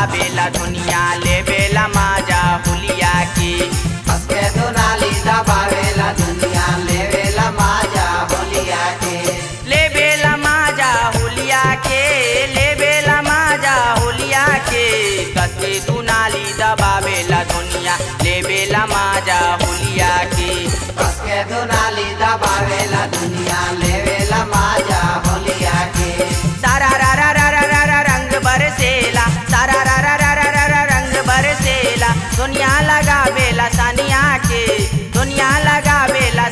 दबावेला दुनिया लेवेला माजा हुलिया की हंसके दुनाली दबावेला दुनिया लेवेला माजा होलिया के लेवेला माजा हुलिया के लेवेला माजा हुलिया के कते दुनाली दबावेला दुनिया लेवेला माजा हुलिया की हंसके दुनाली दबावेला दुनिया लेवेला माजा होलिया के सारा रा रा रा रा रा रा रंग बरसेला सारा रा रा रा रा रा रा रंग बरसेला दुनिया लगावेला सानिया के दुनिया लगावेला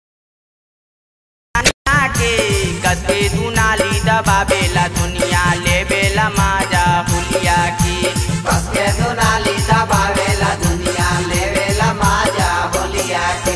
सानिया के कते दुनाली दबावेला दुनिया लेवेला माजा हुलिया की हंसके दुनाली दबावेला दुनिया लेवेला माजा होलिया के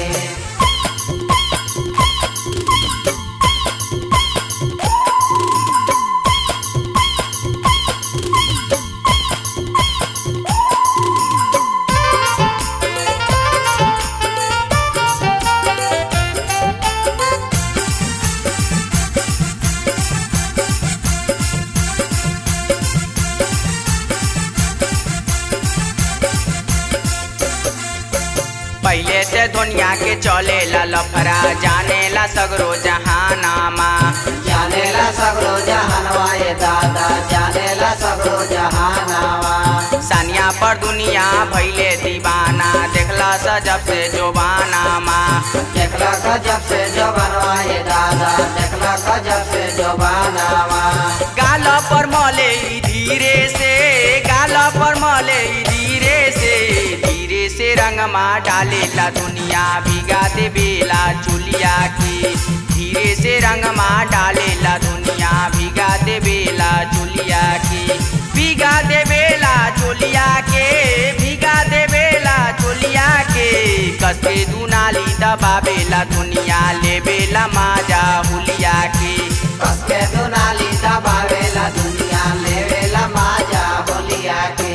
पहले से दुनिया के चलेला लफरा जानेला सगरो जहानामा जानेला सगरो जहानवा ये दादा जानेला सगरो जहानावा सानिया पर दुनिया भैले दीवाना देखला सा जब से जोबानामा देखला गजब से जवानवा ये दादा देखला गजब से जवानावा गाल पर मले ई धीरे से गाल पर मले ई धीरे से धीरे से रंगमा डालेला दुनिया भिगा दे बेला चुलिया की धीरे से रंगमा डालेला दुनिया भिगा दे बेला चुलिया की भिगा दे बेला चोलिया के भिगा दे बेला चोलिया के कसे दुनाली दबावेला दुनिया लेवेला माजा हुलिया की कसके दुनाली दबावेला दुनिया लेवेला माजा होलिया के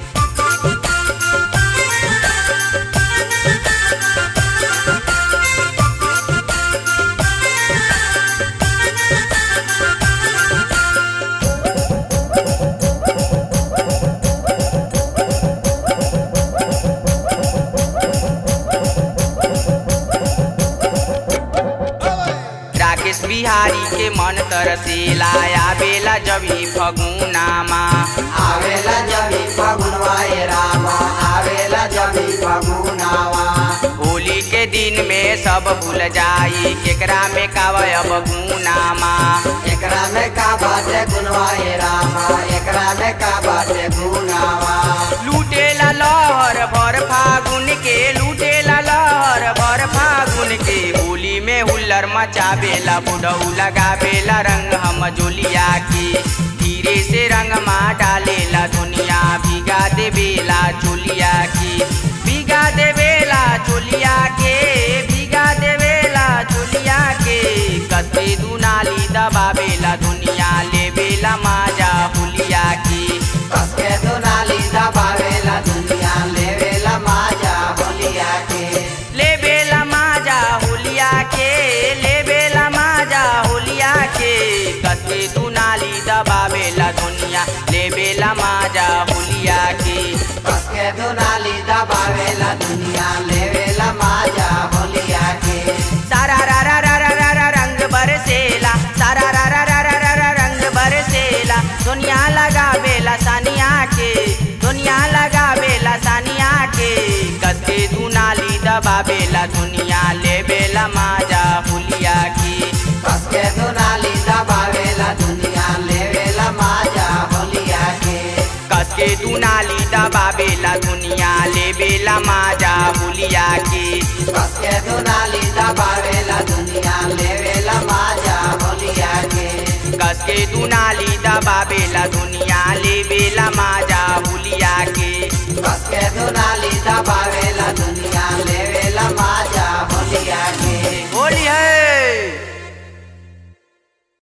राकेश बिहारी के मन तरसेला आवेला जब ही फगुनामा आवेला जबी फगुनवा ये रामा आवेला जबी फगुनावा होली के दिन में सब भूल जाई केकरा में कावय अब गुनामा एकरा में का बाटे गुनवा ये रामा एकरा में का बाटे गुनावा लूटेला लहर भर फागुन के लूटेला लहर भर फागुन के होली में हुल्लर मचावेला बुढ़ऊ लगावेला रंग हम जोलिया की धीरे से रंग मा डालेला दुनिया भिगा देवेला चोलिया की भिगा देवेला चोलिया के भिगा देवेला चोलिया के कते दुनाली दबावेला दुनिया लेवेला माजा हुलिया की कसके दुनाली दबावेला दुनिया लेवेला माजा होलिया के लेबेला माजा होलिया के लेबेला माजा होलिया के कते दुनाली दबावेला दुनिया लेबेला माजा होलिया के कसके दुनाली दबावेला दुनिया लेवेला माजा होलिया के सारा रा रा रा रा रा रा रंग बरसेला सारा रा रा रा रा रा रा रंग बरसेला दुनिया लगावेला सानिया के दुनिया लगावेला सानिया के कते दुनाली दबावेला दुनिया लेबेला माजा हुलिया की कसके दुनाली दबावेला दुनिया लेवेला माजा होलिया के कसके दुनाली दबावेला दुनिया लेबेला माजा हुलिया की कसके दुनाली दबावेला दुनिया लेवेला माजा होलिया के कसके दुनाली दबावेला दुनिया लेबेला